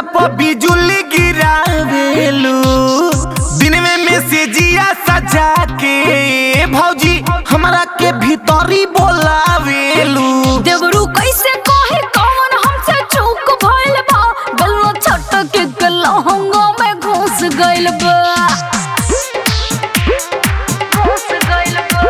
पर बिजुली गिरावेलू दिन में मैसेजिया सजा के भौजी हमरा के भीतरी बोलावेलू देवरू कैसे कहे कौन हमसे चूक भइल बा गल्लो छट के गलहंगा में घुस गइल बा घुस गइल बा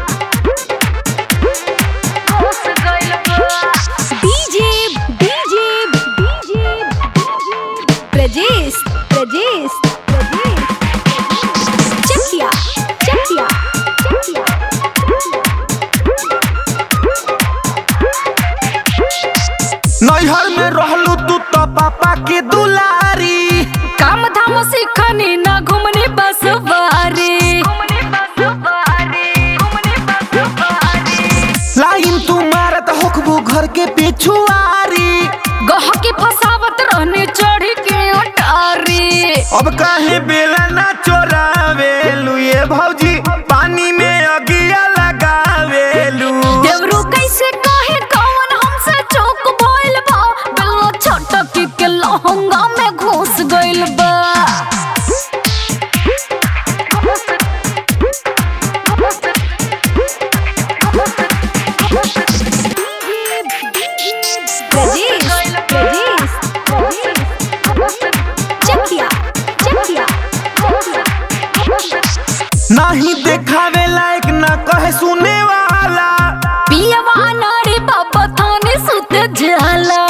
घुस गइल बा DJ DJ DJ Prajesh Prajesh Prajesh Chakia Chakia Chakia नैहर में रहलू तू तो पापा के दुलारी काम धाम सीखनी ना घूमने बस बारी लाइन तू मारत होखबू घर के पिछुआरी गह के फसावत रहने चढ़ी के अटारी अब काहे बेला ना चोरावेलू ये भौजी पानी में अगिया लगावेलू देवरू कैसे कहे कौन हमसे चौक भइल बा गल्ला छटकी के लहंगा में घुस गइल बा प्रजेश प्रजेश चकिया चकिया नहीं देखावे लायक ना कहे सुने वाला पियवा नारी बाबा थाने सुत जाला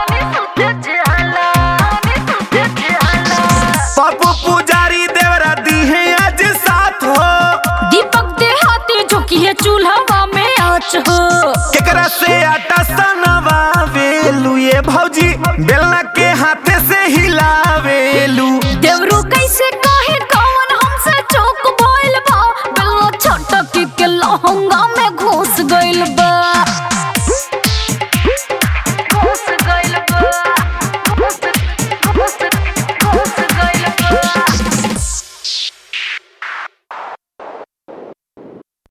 पप्पू पुजारी देवरा दी है आज साथ हो दीपक देहाती झुकी चूल्हा में आँच हो केकरा से आटा सनवावेलू ये भौजी बेलना के हाथे से हिलावेलू देवरू कैसे कहे